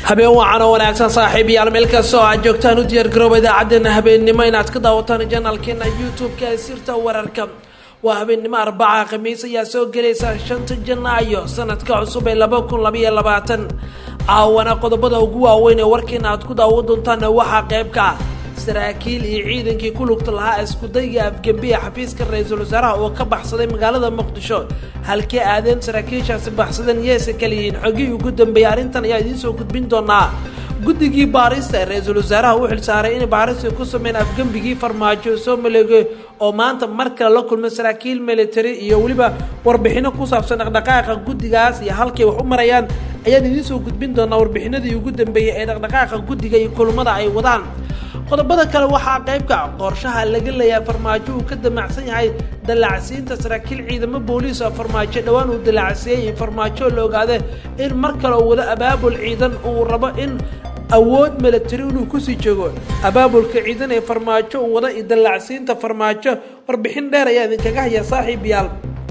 habeen wacan oo wanaagsan saaxiib yaal meel kastoo aad joogtaan u diyaargarooba idaacaddeenna habeennimo inaad ka daawataan janaalkeena youtube-ka ee sirta wararka waa habeennimo arbaca khamiis ayaa soo gelaysa shanta janaayo sanadka cusub ee laba kun labaiyo labaatan caawana qodobada ugu waaweyn ee warkeena aad ku daawo doontaan waxaa qayb ka ah saraakiil iyo ciidankii ku lugta lahaa iskudayga afgembiya xafiiska ra-iisul wasaaraha oo ka baxsaday magaalada muqdisho halkee aadeen saraakiishaasi baxsadeen yeese kala yihiin xogii ugu dambeeyay arrintan ayaa idiin soo gudbin doonaa guddigii baarista ee ra-iisul wasaaraha u xilsaaray inay baarista ku sameyn afgembigii farmaajo soo maleegay oo maanta mar kale la kulmay saraakiil military iyo weliba warbixino ku saabsan dhaqdhaqaaqa guddigaas iyo halkay wax u marayaan ayaan idiin soo gudbin doonaa warbixinadii ugu dambeeyey ee dhaqdhaqaaqa guddiga iyo kulmada ay wadaan qodobada kale waxaa qaybka qorshaha laga leeyahay farmaajo uu ka damacsan yahay dallacsiinta saraakiil ciidamo booliis oo farmaajo dhowaan uu dallacsiiyey farmaajo la ogaade in mar kale uu wado abaabul ciidan uu rabo in awood military inuu kusii joogo abaabulka ciidan ee farmaajo uu wado iyo dallacsiinta farmaajo warbixin dheer ayaa idinkaga haya saaxiib yaal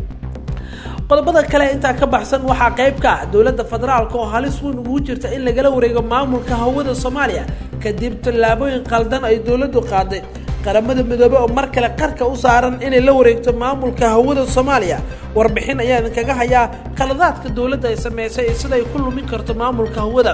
qodobada kale intaa ka baxsan waxaa qayb ka ah dowladda federaalka oo halis weyn ugu jirta in lagala wareego maamulka hawada soomaaliya kadib tallaabooyin qaldan ay dowladdu qaaday qaramada midoobe oo mar kale qarka u saaran inay la wareegto maamulka hawada soomaaliya warbixin ayaa idinkaga hayaa qaladaadka dowladda ay sameysay iyo sida ay ku lumin karto maamulka hawada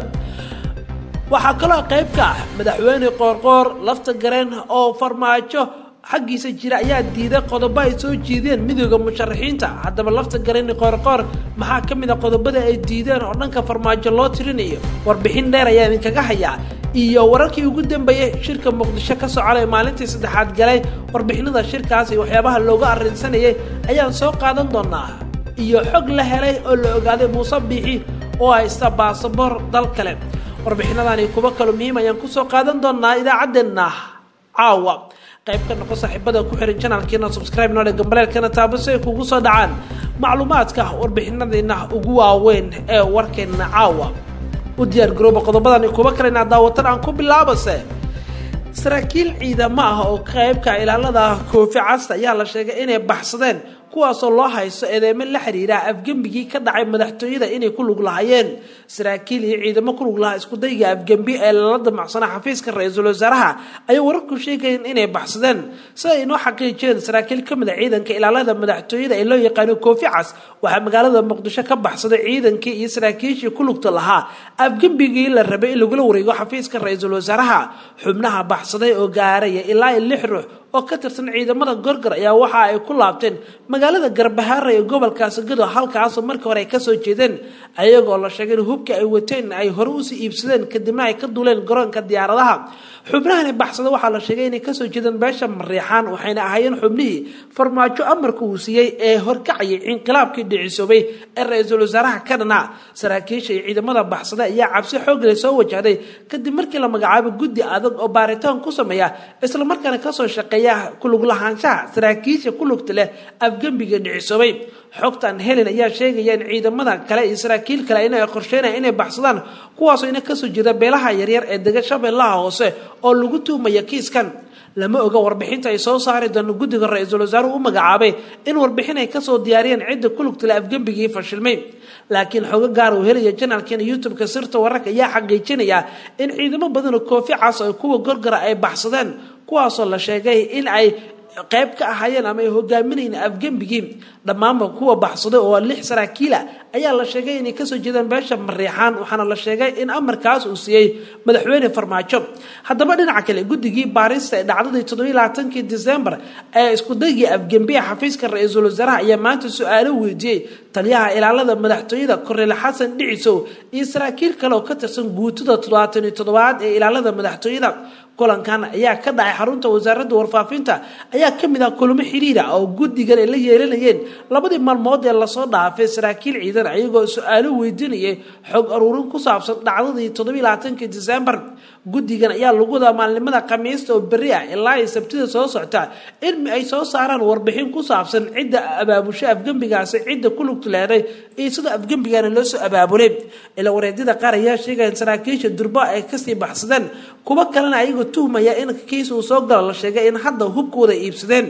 waxaa kaloo qayb ka ah madaxweyne qoorqoor lafta gareen oo farmaajo xaggiisa jira ayaa diiday qodobo ay soo jiideen midooda musharaxiinta haddaba lafta garani qoorqoor maxaa ka mid a qodobada ay diideen oo dhanka farmaajo loo tirinayo warbixin dheer ayaa idinkaga hayaa iyo wararkii ugu dambeeyey shirka muqdisho ka soconay maalintii saddexaad galay warbixinada shirkaas iyo waxyaabaha looga arrinsanayay ayaan soo qaadan doonaa iyo xog la helay oo la ogaaday muuse biixi oo haysta baasaboor dal kale warbixinadani kuwo kalo muhiim ayaan kusoo qaadan doonaa idaacaddeenna caawa qayb ka noqo saaxiibada ku xihan janaalkeena subscribe noole gambaleelkana taabo si ay kugu soo dhacaan macluumaadka warbixinadeena ugu waaweyn ee warkeena caawa u diyaar garooba qodobadan kuwa kale inaad daawatan aan ku bilaabase saraakiil ciidamo ah oo qaybka ilaalada koofi casta ayaa la sheegay inay baxsadeen kuwaasoo loo haysto eedeymo la xiriira afgembigii ka dhacay madaxtooyada inay ku lug lahaayeen saraakiil iyo ciidamo ku lug lahaa iskudayga afgembi ee lala damacsanaa xafiiska ra-iisul wasaaraha ayay wararku sheegayeen inay baxsadeen sida ay noo xaqiijiyeen saraakiil ka mid a ciidanka ilaalada madaxtooyada ee loo yaqaano koofi cas waxaa magaalada muqdisho ka baxsaday ciidankii iyo saraakiishii ku lugta lahaa afgembigii la rabay in lagula wareego xafiiska ra-iisul wasaaraha xubnaha baxsaday oo gaaraya ilaa lix ruux oo ka tirsan ciidamada gorgor ayaa waxa ay ku laabteen magaalada garbahaara ee gobolkaasi gado halkaasoo markii hore ay kasoo jeedeen ayagoo la sheegay in hubka ay wateen ay hore usii iibsadeen kadibna ay ka duuleen garoonka diyaaradaha xubnahani baxsada waxaa la sheegay inay kasoo jeedeen beesha mariixaan waxayna ahaayeen xubnihii farmaajo amarka uu siiyey ee horkacayay inqilaabkii dhicisoobay ee ra-iisul wasaaraha ka dhanaa saraakiisha iyo ciidamada baxsada ayaa cabsi xoogle soo wajahday kadib markii la magacaabo guddi adag oo baaritaan ku sameeya islamarkaana kasoo shaqeeya kulug lahaanshaha saraakiisha ku lugta leh afgembiga dhicisoobay xogtan helen ayaa sheegaya in ciidamada kale iyo saraakiil kale in ay qorsheynaya inay baxsadaan kuwaasoo ina kasoo jeeda beelaha yaryar ee dega shabeellaha hoose oo lagu tuhmaya kiiskan lama oga warbixinta ay soo saari doono guddiga ra-iisul wasaaruhu u magacaabay in warbixin ay kasoo diyaariyeen cidda ku lugtale afgembigii fashilmay laakiin xogo gaar uu helaya janaalkeena youtube-ka sirta wararka ayaa xaqiijinaya in ciidamo badan oo koofi cas oo kuwa gorgora ay baxsadeen kuwaasoo la sheegay in ay qayb ka ahaayeen ama ay hogaaminayeen afgembigii dhammaanba kuwa baxsaday oo lix saraakiila ayaa la sheegay inay kasoo jeedaan beesha mariixaan waxaana la sheegay in amarkaas uu siiyey madaxweyne farmaajo haddaba dhinaca kale guddigii baarista ee dhacdadii toddobiyi labaatankii disembar ee iskudaygii afgembiya xafiiska ra-iisul wasaaraha ayaa maanta su-aalo weydiiyey taliyaha ilaalada madaxtooyada korneel xasan dhicisow iyo saraakiil kale oo ka tirsan guutada toddobaatan iyo toddobaad ee ilaalada madaxtooyada kulankan ayaa ka dhacay xarunta wasaaradda warfaafinta ayaa ka mid ah kulamo xiriira oo guddigan ay la yeelanayeen labadii maalmood ee lasoo dhaafay saraakiil ciidan ayagoo su-aalo weydiinayay xog aruurin ku saabsan dhacdadii toddobiyi labaatankii disembar guddigan ayaa lagu wadaa maalinimada khamiista oo berri ah ilaa ay sabtida soo socta in ay soo saaraan warbixin ku saabsan cidda abaabusho afgembigaasi cidda ku lugta leeday iyo sida afgembigana loo soo abaabulay ila wareedyada qaar ayaa sheegaya in saraakiisha durba ay kasii baxsadeen kuwo kalena ayagoo tuhmaya in kiis uu soo galo la sheegay in hadda hubkooda iibsadeen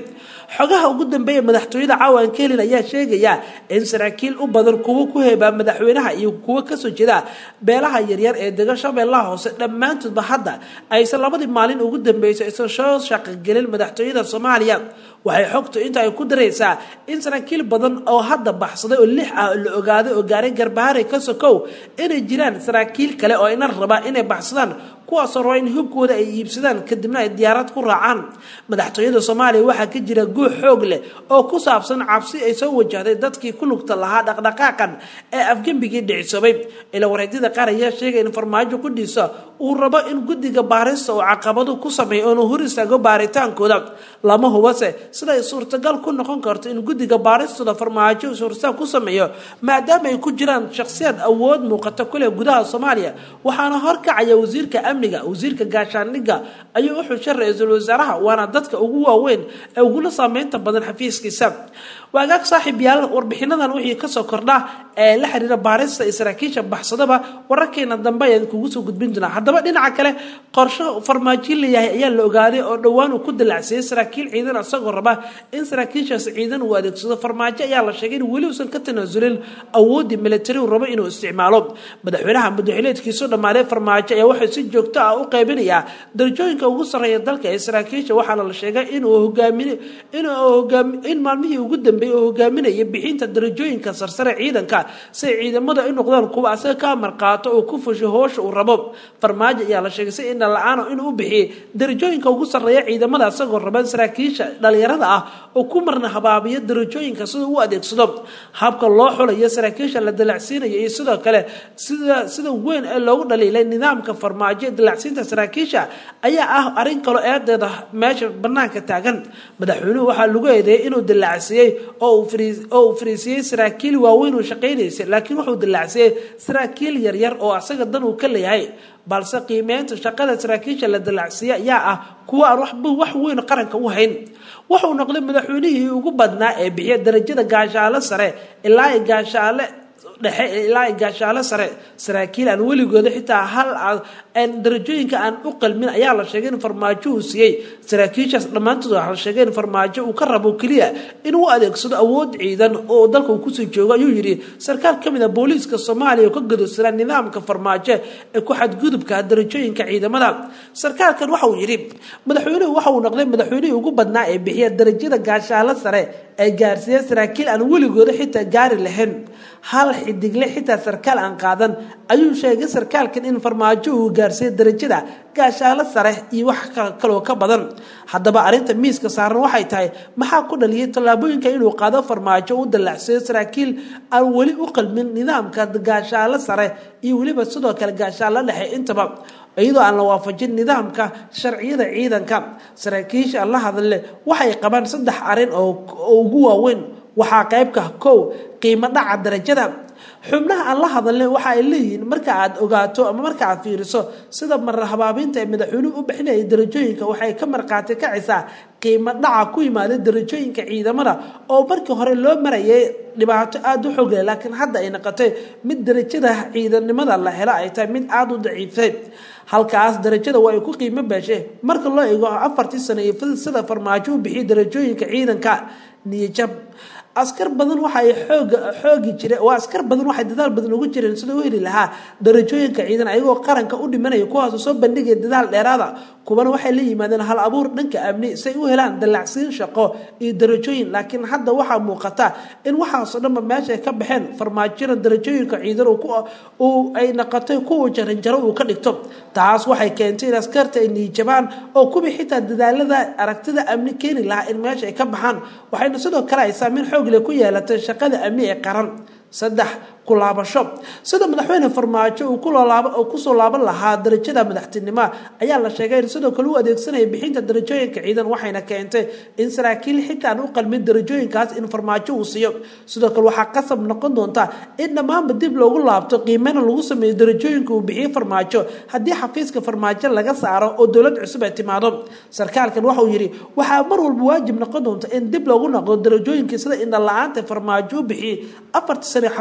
xogaha ugu dambeeya madaxtooyada caawan kelin ayaa sheegaya in saraakiil u badan kuwo ku heebaa madaxweynaha iyo kuwo kasoo jeeda beelaha yaryar ee dega shabeellaha hoose dhammaantoodba hadda aysan labadii maalin ugu dambeysay aysan soo shaqogelin madaxtooyada soomaaliya waxay xogtu inta ay ku daraysaa in saraakiil badan oo hadda baxsaday oo lix ah la ogaaday oo gaaray garbaharay ka sokow inay jiraan saraakiil kale oo ina raba inay baxsadaan kuwaasoo raba in hubkooda ay iibsadaan kadibna ay diyaarad ku raacaan madaxtooyada soomaaliya waxaa ka jira guux xoog leh oo ku saabsan cabsi ay soo wajahday dadkii ku lugta lahaa dhaqdhaqaaqan ee afgembigii dhicisoobay ila wareedyada qaar ayaa sheegay in farmaajo kudhiisa uu rabo in guddiga baarista uu caqabadu ku sameeyo oonu hor istaago baaritaankooda lama hubase sida ay suurtagal ku noqon karto in guddiga baaristooda farmaajo suurtaag ku sameeyo maadaama ay ku jiraan shakhsiyaad awood muuqata kule gudaha soomaaliya waxaana horkacaya wasiirka amniga wasiirka gaashaandhigga ayuu u xushay ra-iisul wasaaraha waana dadka ugu waaweyn ee ugula saameynta badan xafiiskiisa waagaag saaxiib yaal warbixinadan wixii kasoo kordha ee la xiriira baarista iyo saraakiisha baxsadaba wararkeena dambe ayaan kugu soo gudbin doonaa haddaba dhinaca kale qorsho farmaajo leeyahay ayaa la ogaaday oo dhowaan uu ku dalacsiyey saraakiil ciidan isagoo raba in saraakiishaas ciidan uu adeegsado farmaajo ayaa la sheegay in weli uusan ka tanaasulin awooddii militari uu rabo inuu isticmaalo madaxweynaha madaxileedkiisu dhammaaday farmaajo ayaa waxay si joogto ah u qaybinayaa darajooyinka ugu sarreeya dalka ee saraakiisha waxaana la sheegay inuu hogaamin in maalmihii ugu dambeeyey uu hogaaminaya bixinta darajooyinka sarsare ciidanka si ay ciidamada u noqdaan kuwa asaga ka marqaato oo ku fusho hoosha uu rabo farmaajo ayaa la sheegay si ina la-aano inuu u bixiyey darajooyinka ugu sarreeya ciidamada isagoo raban saraakiisha dhalinyarada ah oo ku marna habaabiyo darajooyinka sida u adeegsado habka loo xulayo saraakiisha la dalacsiinayo iyo sidoo kale sida sida weyn ee loogu dhaliilay nidaamka farmaajo ee dalacsiinta saraakiisha ayaa ah arrin kaloo eedeeda meesha banaanka taagan madaxweynuhu waxaa lagu eedeeyay inuu dalacsiyey oo uu fariisiyey saraakiil waaweyn uu shaqaynaysay laakiin wuxuu dalacsiyey saraakiil yaryar oo asaga dan uu ka leeyahay balse qiimeynta shaqada saraakiisha la dalacsiiya ayaa ah kuwa aan waxba wax weyn qaranka u hayn wuxuu noqday madaxweynihii ugu badnaa ee bixiya darajada gaashaale sare ilaa gaashaale dhexe ilaa gaashaale sare saraakiil aan weligooda xitaa hal darajooyinka aan u qalmin ayaa la sheegay in farmaajo uu siiyey saraakiishaas dhammaantood waxaa la sheegay in farmaajo uu ka rabo keliya inuu adeegsado awood ciidan oo dalka uu kusii joogo ayuu yidhi sarkaal ka mid a booliiska soomaaliya oo ka gadoosanaa nidaamka farmaajo ee ku xadgudubka darajooyinka ciidamada sarkaalkan waxa uu yidhi madaxweynuhu waxa uu noqday madaxweynihii ugu badnaa ee bixiya darajada gaashaale sare ee gaarsiiya saraakiil aan weligooda xitaa gaari lahayn hal xidigle xitaa sarkaal aan qaadan ayuu sheegay sarkaalkan in farmaajo uu gaarsiiyey darajada gaashaalo sare iyo wax kaloo ka badan haddaba arrinta miiska saaran waxay tahay maxaa ku dhaliyay tallaabooyinka inuu qaado farmaajo u dallacsiyo saraakiil aan weli u qalmin nidaamka gaashaalo sare iyo weliba sidoo kale gaashaalo dhexe intaba iyadoo aan la waafajin nidaamka sharciyada ciidanka saraakiisha la hadle waxay qabaan saddex arrin oo ugu waaweyn waxaa qaybka kow qiimo dhaca darajada xubnaha aan la hadalne waxa ay leeyihiin marka aad ogaato ama marka aad fiiriso sida marar habaabinta ee madaxweynuhu u bixinayay darajooyinka waxay ka markhaati kacaysaa qiimo dhaca ku yimaada darajooyinka ciidamada oo markii hore loo marayay dhibaato aada u xoog leh laakiin hadda ay noqotay mid darajada ciidannimada la helo ay tahay mid aada u daciifay halkaas darajada waa ay ku qiimo beeshay marka loo eego afartii sano iyo sida farmaajo u bixiyay darajooyinka ciidanka niyajab askar badan waxay xoog xoogi jireen waa askar badan waxay dadaal badan ugu jireen sida u heli lahaa darajooyinka ciidan ayagoo qaranka u dhimanaya kuwaasoo soo bandhigaya dadaal dheeraada kuwana waxay la yimaadeen hal abuur dhanka amni say u helaan dallacsiin shaqo iyo darajooyin laakiin hadda waxaa muuqata in waxaasoo dhanba meesha ay ka baxeen farmaajona darajooyinka ciidan uu ay noqotay kuwa jaranjaro uu ka dhigto taas waxay keentay in askarta ay niijabaan oo kuwii xitaa dadaalada aragtida amni keeni lahaa in meesha ay ka baxaan waxayna sidoo kale ay saameyn xoogle ku yeelatay shaqada amni ee qaran saddex kulaabasho sida madaxweyne farmaajo uu kusoo laaban lahaa darajada madaxtinimo ayaa la sheegay in sidoo kale u adeegsanaya bixinta darajooyinka ciidan waxayna keentay in saraakiil xitaan u qalmin darajooyinkaas in farmaajo uu siiyo sidoo kale waxaa qasab noqon doonta in dhammaanba dib loogu laabto qiimena lagu sameeyo darajooyinka uu bixiyey farmaajo haddii xafiiska farmaajo laga saaro oo dowlad cusub ay timaado sarkaalkan waxauu yidhi waxaa mar walba waajib noqon doonta in dib loogu noqdo darajooyinkii sida indhala-aanta farmaajo u bixiyey afarta sane xafiiska uu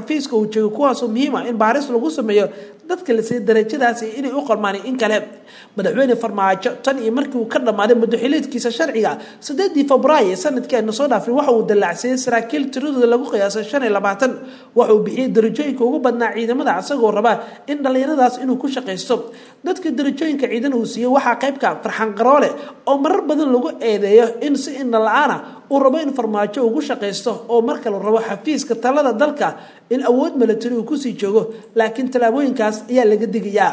joogay kuwaasoo muhiim ah in baaris lagu sameeyo dadka la siiyey darajadaasi inay u qalmaan in kale madaxweyne farmaajo tan iyo markii uu ka dhammaaday muddoxileedkiisa sharciga sideedii febraayo sanadkii aynu soo dhaafin waxa uu dallacsiiyey saraakiil tiradooda lagu qiyaasay shan iyo labaatan waxa uu bixiyey darajooyinka ugu badnaa ciidamada isagoo raba in dhallinyaradaas inuu ku shaqaysto dadka darajooyinka ciidan uu siiyey waxaa qaybka farxan qaroole oo marar badan lagu eedeeyo in si indha la-aana uu rabo in farmaajo ugu shaqaysto oo marka la rabo xafiiska talada dalka in awood milatari uu kusii joogo laakiin tallaabooyinkaas ayaa laga digayaa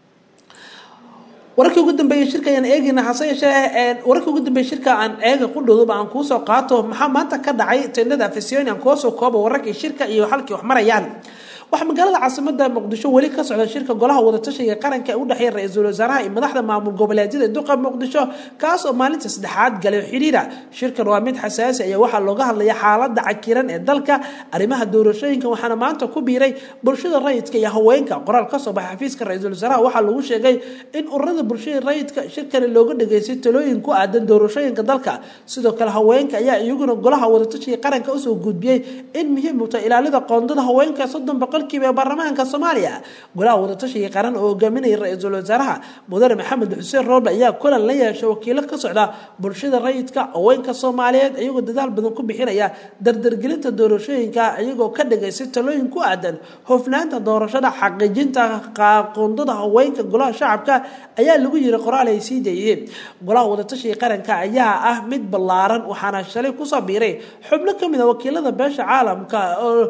wararkii ugu dambeeyey shirka ayaan eegayna hase yeeshee wararkii ugu dambeeyey shirka aan eega qudhowduba aan kuusoo qaato maxaa maanta ka dhacay tendada afisyooni aan kuusoo koobo wararkii shirka iyo halkii wax marayaan waxaa magaalada caasimada muqdisho weli ka socda shirka golaha wadatashiga qaranka ee u dhexeeya ra-iisul wasaaraha iyo madaxda maamul goboleedyada duqa muqdisho kaas oo maalinta saddexaad galay xiriira shirkan waa mid xasaasi ayaa waxaa looga hadlaya xaalada cakiran ee dalka arrimaha doorashooyinka waxaana maanta ku biiray bulshada rayidka iyo haweenka qoraal kasoo baxay xafiiska ra-iisul wasaaraha waxaa lagu sheegay in ururada bulshada rayidka shirkani looga dhageystay talooyin ku aadan doorashooyinka dalka sidoo kale haweenka ayaa iyaguna golaha wadatashiga qaranka usoo gudbiyey in muhiim u tahay ilaalida qoondada haweenka soddon boqol ee baarlamaanka soomaaliya golaha wadatashiga qaran oo hogaaminaya ra-iisul wasaaraha mudane maxamed xuseen rooble ayaa kulan la yeeshay wakiilo ka socda bulshada rayidka haweenka soomaaliyeed iyagoo dadaal badan ku bixinaya dardargelinta doorashooyinka iyagoo ka dhigaysay talooyin ku aadan hofnaanta doorashada xaqiijinta qoondada haweenka golaha shacabka ayaa lagu yiri qoraal ay sii daeyeen golaha wadatashiga qaranka ayaa ah mid ballaaran waxaana shalay kusoo biiray xubno kamid a wakiilada beesha caalamka oo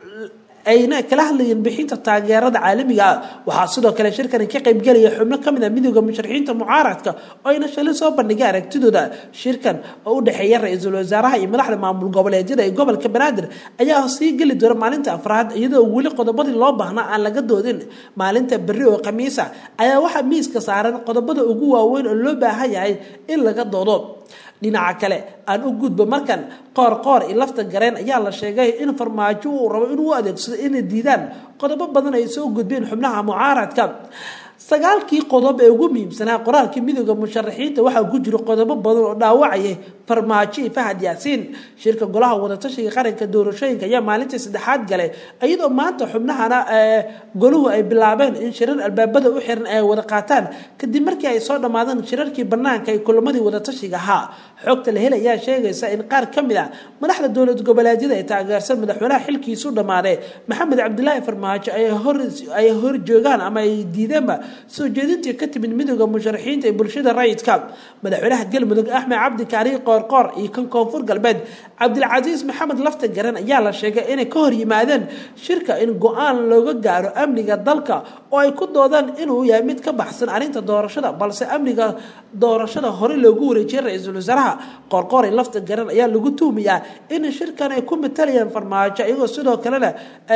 ayna kala hadlayeen bixinta taageerada caalamiga ah waxaa sidoo kale shirkani ka qaybgelaya xubno kamid a midooda musharaxiinta mucaaradka oo ayna shalay soo bandhigay aragtidooda shirkan oo u dhexeeya ra-iisul wasaaraha iyo madaxda maamul goboleedyada ee gobolka banaadir ayaa sii geli doona maalinta afraad iyadoo weli qodobadii loo baahnaa aan laga doodin maalinta berri oo khamiisa ayaa waxaa miiska saaran qodobada ugu waaweyn oo loo baahan yahay in laga doodo dhinaca kale aan u gudbo markan qoor qoor iyo lafta gareen ayaa la sheegay in farmaajo uu rabo inuu adeegsado inay diidaan qodobo badan ay soo gudbeen xubnaha mucaaradka sagaalkii qodob ee ugu muhiimsanaa qoraalkii midooda musharaxiinta waxaa ku jiro qodobo badan oo dhaawacaya farmaajo iyo fahad yaasiin shirka golaha wadatashiga qaranka doorashooyinka ayaa maalintii saddexaad galay iyadoo maanta xubnahana goluhu ay bilaabeen in shirar albaabada u xiran ay wada qaataan kadib markii ay soo dhammaadeen shirarkii banaanka ee kulamadii wadatashiga ahaa xogta la hel ayaa sheegaysa in qaar ka mid a madaxda dowlad goboleedyada ay taageersan madaxweynaha xilkiisu dhammaaday maxamed cabdilaahi farmaajo ay hor joogaan ama ay diideenba soo jeedintii ka timid midooda musharaxiinta ee bulshada rayidka madaxweynaha galmudug axmed cabdi kaari qoorqoor iyo kan koonfur galbeed cabdilcasiis maxamed lafta garan ayaa la sheegay inay ka hor yimaadeen shirka in go-aan looga gaaro amniga dalka oo ay ku doodaan inuu yahay mid ka baxsan arrinta doorashada balse amniga doorashada hore loogu wareejiyay ra-iisul wasaaraha qoorqoor iyo lafta garan ayaa lagu tuumayaa in shirkan ay ku matalayaan farmaajo iyagoo sidoo kalena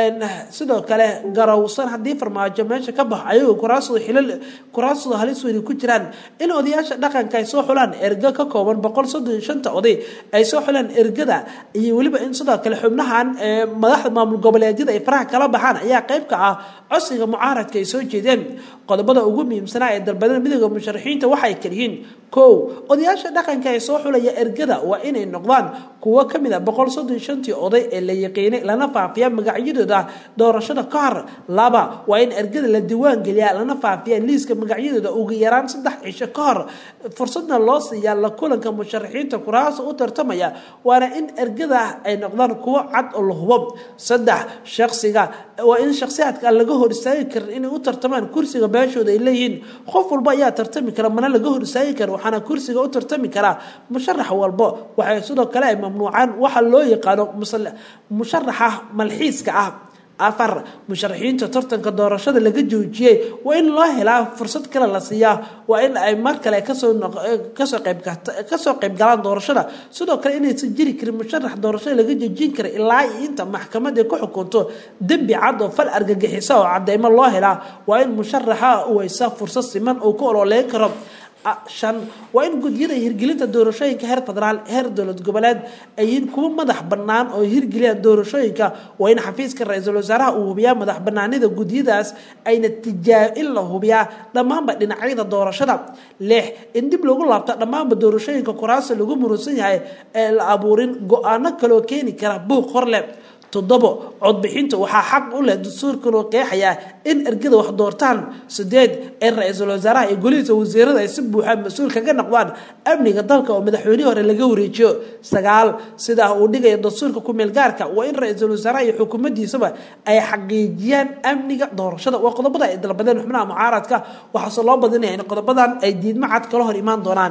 sidoo kale garowsan haddii farmaajo meesha ka baxo ayagoo kuraasda xilal kuraasda halis weyni ku jiraan in odayaasha dhaqanka ay soo xulaan erga ka kooban boqol soddon shanta oday ay soo xulaan ergada iyo weliba in sidoo kale xubnahan madaxda maamul goboleedyada ay faraha kala baxaan ayaa qayb ka ah codsiga mucaaradka ay soo jeedeen qodobada ugu muhiimsanaa ee dalbadada midooda musharaxiinta waxay kaliyihiin kow odayaasha dhaqanka ee soo xulaya ergada waa inay noqdaan kuwo kamid a boqol soddon shantii oday ee la yaqiinay lana faafiya magacyadooda doorashada ka hor laba waa in ergada la diiwaan geliyaa lana faafiya liiska magacyadooda ugu yaraan saddex cisho ka hor fursadna loo siiyaa la kulanka musharaxiinta kuraasa u tartamaya waana in ergada ay noqdaan kuwo cad oo la hubo saddex shaqsiga waa in shakhsiyaadka aan laga hor istaagi karin inay u tartamaan kursiga beeshooda ay leeyihiin qof walba ayaa tartami kara mana laga hor istaagi kara waxaana kursiga u tartami karaa musharax walbo waxay sidoo kale ay mamnuucaan waxa loo yaqaano musharaxa malxiiska ah afar musharaxiinta tartanka doorashada laga joojiyey waa in loo helaa fursad kale la siiyaa waa in ay mar kale kasoo qeybkasoo qeyb galaan doorashada sidoo kale inaysan jiri karin musharax doorashada laga joojin kara ilaa inta maxkamad ay ku xukunto dembi cad oo fal argagixisa oo cadeymo loo helaa waa in musharaxa uu haysa fursad siman uu ku ololeyn karo shan waa in gudyada hirgelinta doorashooyinka heer federaal heer dowlad goboleed ayiin kuwo madax bannaan oo hirgeliyaan doorashooyinka waa in xafiiska ra-iisul wasaaraha uu hubiyaa madax banaanida gudyadaas ayna tijaab in la hubiyaa dhammaanba dhinacyada doorashada lix in dib lagu laabta dhammaanba doorashooyinka kuraasa lagu murusan yahay ee la abuurin go-aano kaloo keeni kara buuq horleh toddobo codbixinta waxaa xaq u leh dastuurkan oo qeexayaa in ergada wax doortaan sideed ee ra-iisul wasaaraha iyo golihiisa wasiirada ay si buuxaan mas-uul kaga noqdaan amniga dalka oo madaxweynihii hore laga wareejiyo sagaal sidaa uu dhigaya dastuurka kumeel gaarka waa in ra-iisul wasaaraha iyo xukuumaddiisaba ay xaqiijiyaan amniga doorashada waa qodobada ay dalbadeen xubnaha mucaaradka waxaase loo badinaya in qodobadan ay diidmo cad kala hor imaan doonaan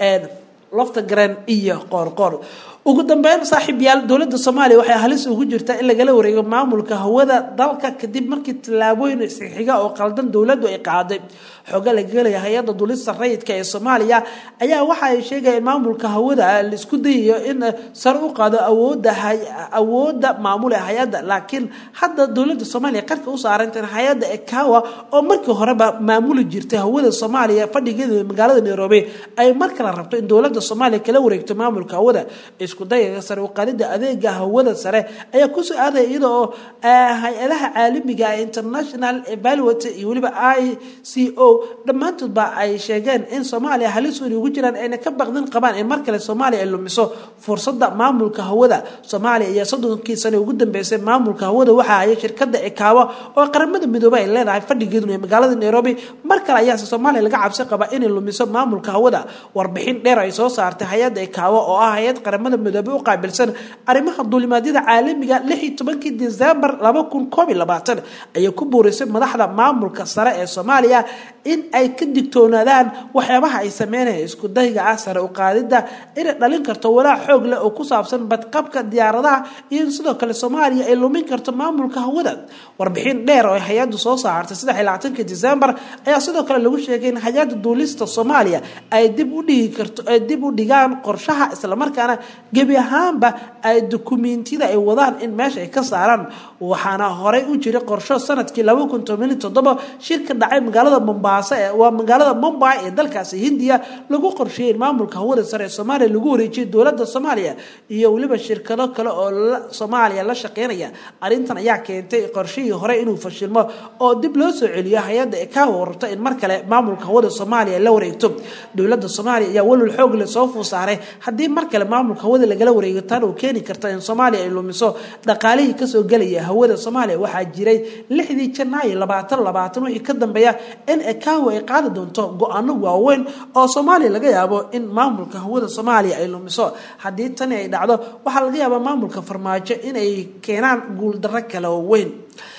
lafta garen iyo qoorqoor ugu dambeyn saaxiib yaal dowladda soomaaliya waxay halis ugu jirtaa in lagala wareego maamulka hawada dalka kadib markii tallaabooyin isxixiga oo qaldan dowladdu ay qaaday xooga laga helaya hay-adda dulista rayidka ee soomaaliya ayaa waxa ay sheegaya in maamulka hawada laisku dayayo in sare u qaado awooda awoodda maamule hay-adda laakiin hadda dowladda soomaaliya qarka u saaranta in hay-adda ekawa oo markii horeba maamuli jirtay hawada soomaaliya fadhigeeda magaalada nairobi ay mar kale rabto in dowladda soomaaliya kala wareegto maamulka hawada isku dayaga sare u qaadida adeega hawada sare ayaa kusoo aadaya iyada oo hay-adaha caalamiga international evaluate iyo weliba i c o dhammaantoodba ay sheegeen in soomaaliya halis weyn ugu jiraan ayna ka baqdin qabaan in mar kale soomaaliya ay lumiso fursada maamulka hawada soomaaliya ayaa soddonkii sane ugu dambeysay maamulka hawada waxaa haya shirkada ekaawa oo qaramada midoobey ay leedahay fadhigeeduna ee magaalada nairobi mar kale ayaase soomaaliya laga cabsi qaba inay lumiso maamulka hawada warbixin dheer ay soo saartay hay-adda ekaawa oo ah hay-ad qaramada midoobe u qaabilsan arrimaha duulimaadyada caalamiga lix iyo tobankii desembar laba kun koob iyo labaatan ayay ku buurisay madaxda maamulka sare ee soomaaliya in ay ka digtoonaadaan waxyaabaha ay sameynaya isku dayga ah sare u qaadida inay dhalin karto walaac xoog leh oo ku saabsan badqabka diyaaradaha iyo in sidoo kale soomaaliya ay lumin karto maamulka hawada warbixin dheer oo hay-addu soo saartay saddex iyo labaatanki desembar ayaa sidoo kale lagu sheegay in hay-adda duulista soomaaliya ay dib u dhigi karto ay dib u dhigaan qorshaha islamarkaana gebi ahaanba ay dukumiintiyada ay wadaan in meesha ay ka saaraan waxaana horey u jiray qorsho sanadkii laba kun toban toddoba shir ka dhacay magaalada mombaaso waa magaalada mumbai ee dalkaasi hindiya lagu qorsheeyey in maamulka hawada sare ee soomaaliya lagu wareejiyay dowladda soomaaliya iyo weliba shirkado kale oo soomaaliya la shaqeynaya arrintan ayaa keentay qorshihii hore inuu fashilmo oo dib loo soo celiyo hay-adda ekaawa rabto in mar kale maamulka hawada soomaaliya la wareegto dowladda soomaaliya ayaa walwal xoog leh soo fuusaaray haddii mar kale maamulka hawada lagala wareego tan uu keeni karta in soomaaliya ay lumiso dhaqaalihii kasoo gelaya hawada soomaaliya waxaa jiray lixdii janaayo labaatan labaatan wixii ka dambeeya in ekaawa ay qaadi doonto go-aano waaweyn oo soomaaliya laga yaabo in maamulka hawada soomaaliya ay lumiso haddii tani ay dhacdo waxaa laga yaabaa maamulka farmaajo inay keenaan guuldarro kale oo weyn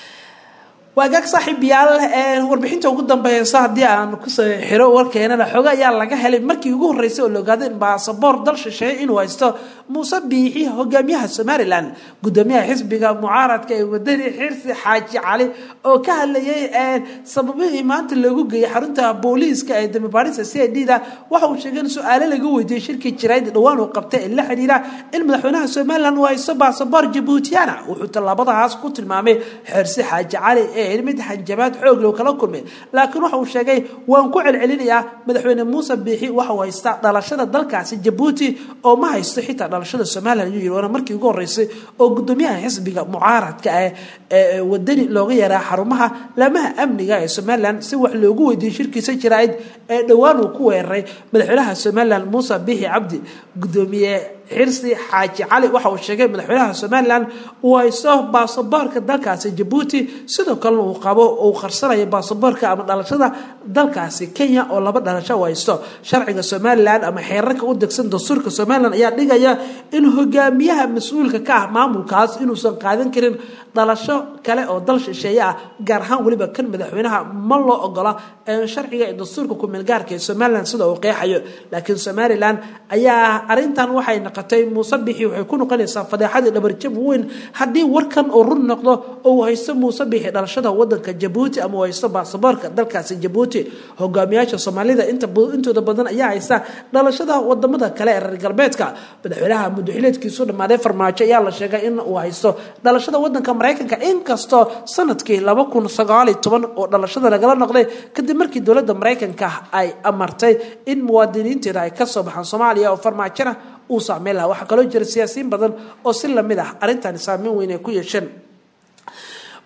waagaag saaxiib yaal warbixinta ugu dambeysa haddii aan kusoo xiro warkeenana xooga ayaa laga helay markii ugu horreysay oo la ogaaday in baasaboor dal shisheeye inuu haysto muuse biixi hogaamiyaha somalilan gudoomiyaha xisbiga mucaaradka ee wadani xirsi xaaji cali oo ka hadlayay sababihii maanta loogu geeyay xarunta booliiska ee dambibaarista c i d da waxa uu sheegay in su-aale laga weydiiyey shirkii jirayd dhowaan uu qabtay ee la xidhiira in madaxweynaha somalilan uu haysto baasaboor jabuutiyana wuxuu tallaabadahaas ku tilmaamay xirsi xaaji cali ee mid hanjabaad xoog loo kala kulmay laakiin waxa uu sheegay waan ku celcelinayaa madaxweyne muuse biixi waxa uu haystaa dhalashada dalkaasi jabuuti oo ma haysto xitaa dhalashada somalilan ayuu yiri waana markii ugu horreysay oo gudoomiyaha xisbiga mucaaradka ah ee wadani looga yaraa xarumaha laamaha amniga ee somalilan si wax loogu weydiiyey shirkiisa jiraa'id ee dhowaan uu ku weeraray madaxweynaha somalilan muuse biixi cabdi gudoomiye xirsi xaaji cali waxa uu sheegay madaxweynaha somalilan uu haysto baasaboorka dalkaasi jabuuti sidoo kalena uu qabo uu qarsanayo baasaboorka ama dhalashada dalkaasi kenya oo laba dhalasho uu haysto sharciga somalilan ama xeerarka u degsan dastuurka somalilan ayaa dhigaya in hogaamiyaha mas-uulka ka ah maamulkaas inuusan qaadan karin dhalasho kale oo dal shisheeye ah gaar ahaan weliba kan madaxweynaha ma loo ogola sharciga ee dastuurka kumeelgaarka ee somalilan sida uu qeexayo laakiin somalilan ayaa arintan waxay noqotay muuse bixi waxay ku noqonaysaa fadeexadii dhabarjab weyn haddii warkan uu run noqdo oo uu haysto muuse bixi dhalashada wadanka jabuuti ama uu haysto baasaboorka dalkaasi jabuuti hogaamiyaasha soomaalida intooda badan ayaa haysta dhalashada wadamada kale ee reer galbeedka madaxweynaha mudaxileedkiisu dhammaaday farmaajo ayaa la sheegay in uu haysto dhalashada wadanka maraykanka inkastoo sanadkii laba kun sagaal iyo toban oo dhalashada lagala noqday kadib markii dowladda maraykanka ay amartay in muwaadiniinteeda ay kasoo baxaan soomaaliya oo farmaajona uu saameyn lahaa waxaa kaloo jira siyaasiyiin badan oo si lamid ah arrintan saameyn weyn ay ku yeesheen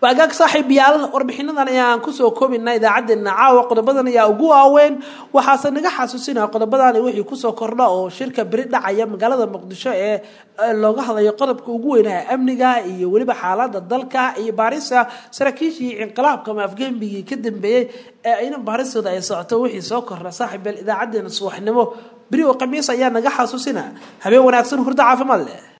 waagaag saaxiibayaal warbixinadan ayaan kusoo koobina idaacadeena caawa qodobadan ayaa ugu waaweyn waxaase naga xasuusinaya qodobadani wixii kusoo kordha oo shirka beri dhacaya magaalada muqdisho ee looga hadlayo qodobka ugu weynaha amniga iyo weliba xaalada dalka iyo baarisa saraakiishii inqilaabka ama afgembigii ka dambeeyey ee ayna baaristooda ay socoto wixii soo kordha saaxiibayaal idaacadeena subaxnimo beri oo khamiis ayaa naga xasuusina habeen wanaagsan hurdo caafimaad leh